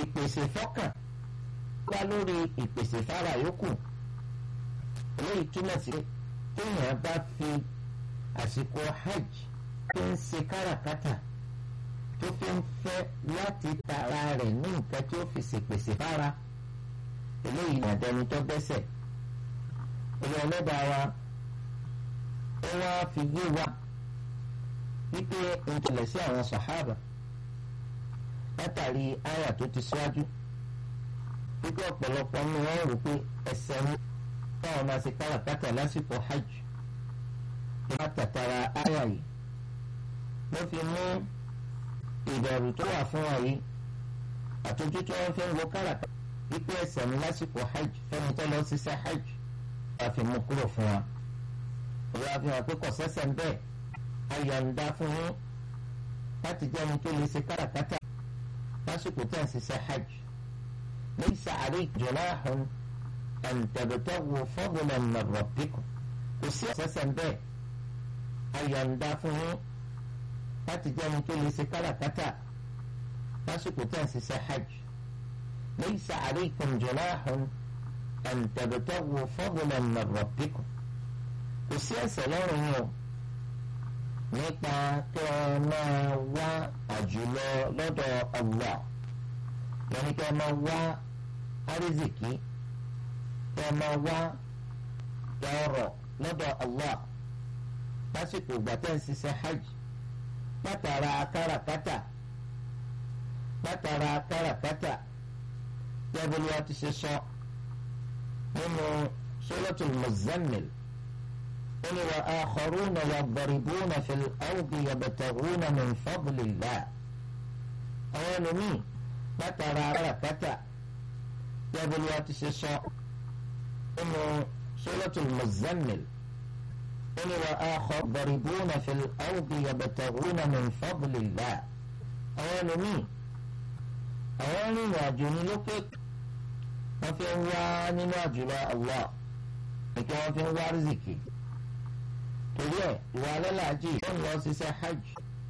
ìpèsè fọ́kàn wá lórí ìpèsè fara yòókù eléyìí túmọ̀ sí téèyàn bá fi àsìkò hajj tó ń ṣe káràkátà tó fi ń fẹ́ láti tara rẹ̀ ní nǹkan tí ó fi ṣèpèsè fara eléyìí ní àdẹni tó gbẹ́sẹ̀ olú ọlọ́dàá wa ó wá fi yé wa wípé ń tẹ̀lẹ̀ sí àwọn sàhábà látàrí àyà tó ti síwájú wípé ọ̀pọ̀lọpọ̀ ní wọ́n rò pé ẹsẹ̀ ń káwọn máa ṣe káràkátà lásìkò hajj ìwà tàtàrà àyà yìí ló fi mú ìbẹ̀rù tó wà fún wa yìí àtúntò tí wọ́n fi ń wo káràkátà wípé ẹsẹ̀ ń lásìkò hajj fẹ́mi tó lọ ṣiṣẹ́ hajj wọ́n fi mú kúrò fún wa ìwà fi hàn pé kò sẹ́sẹ̀ ń bẹ́ẹ̀ ayọ̀ǹda fún yín láti jẹ́ ẹni tó lè ṣe káràkátà lásìkò tí a ń ṣiṣẹ́ hajj laysa alaykum junahun an tabtaghu fadlan min rabbikum kò sí ọ̀sẹ̀sẹ̀ bẹ́ẹ̀ ayọ̀ǹda fún yín láti jẹ́ ẹni tó lè ṣe káràkátà lásìkò tí a ń ṣiṣẹ́ hajj laysa alaykum junahun an tabtaghu fadlan min rabbikum kò sí ẹ̀ṣẹ̀ lọ́rùn yín o nípa kí ẹ máa wá àjùlọ lọ́dọ̀ Allah yẹn ni kí ẹ máa wá àrízìkí kí ẹ máa wá ọrọ̀ lọ́dọ̀ Allah lásìkò ìgbà tẹ́ ń ṣiṣẹ́ hajj látara káràkátà látara káràkátà yẹ́bùrú wa ti ṣe sọ nínú Suratul Muzammil. قل وآخرون يضربون في الأرض يبتغون من فضل الله أول مين ما ترى ركتا يقول واتسسا إنه سورة المزمل قل وآخر ضربون في الأرض يبتغون من فضل الله أول مين أول واجوني لك ما في واني واجل الله لكن ما في وارزكي torí ẹ ìwà alálàájì tó ń lọ ṣiṣẹ́ hajj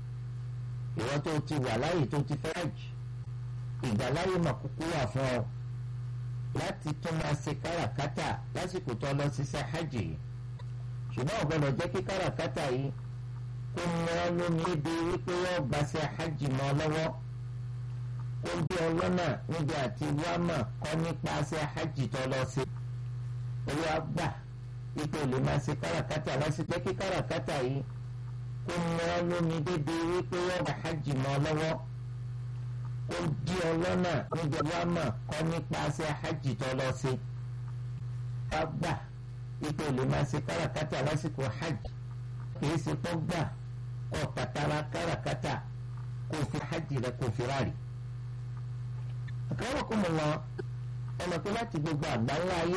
ìwọ tó ti wà láyè tó ti fẹ́ hajj ìgbàláyè mà kúkú wà fún ọ láti tún máa ṣe káràkátà lásìkò tó lọ ṣiṣẹ́ hajj yìí ṣùgbọ́n ò gbọ́dọ̀ jẹ́ kí káràkátà yìí kó mọ́ lómi lébi wípé yóò gbàṣẹ hajj mọ́ lọ́wọ́ kó bí ọlọ́nà níbi àti wámà kọ́ nípa ṣe hajj tó lọ sí owó àgbà ipò lè máa ṣe káràkátà lásìkò kí káràkátà yìí kó mọ́ lómi débi wípé yọ̀ọ̀bà hajj mọ́ lọ́wọ́ kó di ọlọ́nà níbi wàmà kọ́ nípa ṣe hajj tó lọ sí. wá gbà ipò lè máa ṣe káràkátà lásìkò hajj kìí ṣe tó gbà kọ́ kàtàrà káràkátà kó fi hajj rẹ kó fi ráàlì. àkàrà kò mọ̀ wọn ọmọ pé láti gbogbo àgbáńlá ayé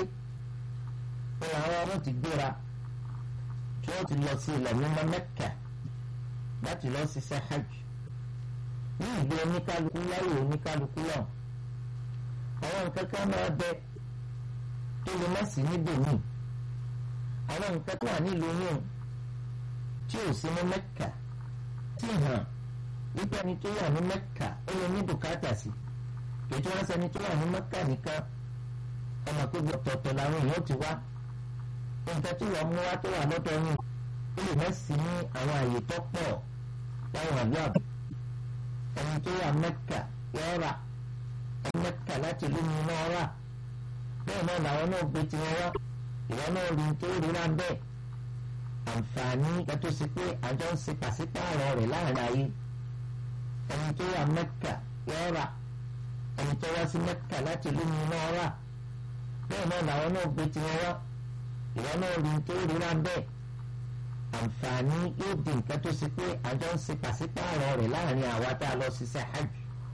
pé àwọn ọmọ ti gbéra tí wọ́n ti lọ sí ilẹ̀ mímọ́ Mẹ́kà láti lọ ṣiṣẹ́ hajj ní ìgbé oníkálukú láyé oníkálukú náà àwọn nǹkan kan máa bẹ tó lè má sí níbòmíì àwọn nǹkan tó wà nílùú yìí tí ò sí ní Mẹ́kà tí hàn wípé ẹni tó wà ní Mẹ́kà ó lè ní bùkátà sí ètò wọn sẹni tó wà ní Mẹ́kà nìkan ọmọ pé gbọ̀tọ̀ọ̀tọ̀ làwọn èèyàn ti wá nǹkan tí wọ́n mú wá tó wà lọ́dọ̀ yín ó lè má sí ní àwọn àyè tó pọ̀ láwọn àlọ́ àbò ẹni tó wà Mẹ́kà yọ rà ẹni Mẹ́kà láti lómi náà rà bẹ́ẹ̀ náà làwọn náà gbé tiwọn wá ìwọ náà rí tó rí náà bẹ́ẹ̀ àǹfààní kẹtó sí pé àjọ ń ṣe pàṣípààrọ̀ rẹ̀ láàrin ayé ẹni tó wà Mẹ́kà yọ rà ẹni tó wá sí Mẹ́kà láti lómi náà rà bẹ́ẹ̀ náà làwọn náà gbé tiwọn wá ìwọ náà rí tó rí náà bẹ́ẹ̀ àǹfààní yóò di nǹkan tó ṣe pé àjọ ń ṣe pàṣípààrọ̀ rẹ̀ láàrin àwa tá a lọ ṣiṣẹ́ hajj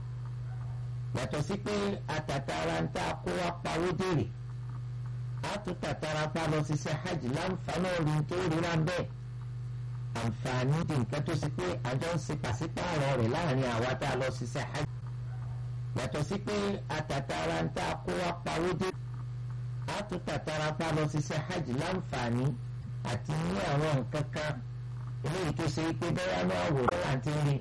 yàtọ̀ sí pé àtàtàrà ń tá a kó wá pawó dèrè a tún tàtàrà pa lọ ṣiṣẹ́ hajj láǹfààní rí tó rí náà bẹ́ẹ̀ àǹfààní di nǹkan tó ṣe pé àjọ ń ṣe pàṣípààrọ̀ rẹ̀ láàrin àwa tá a lọ ṣiṣẹ́ hajj yàtọ̀ sí pé àtàtàrà ń tá a kó wá pawó dèrè a tún tàtàrà pa lọ ṣiṣẹ́ hajj láǹfààní àti ní àwọn nǹkan kan eléyìí tó ṣe pé bẹ́ẹ̀ náà wò ó láti rí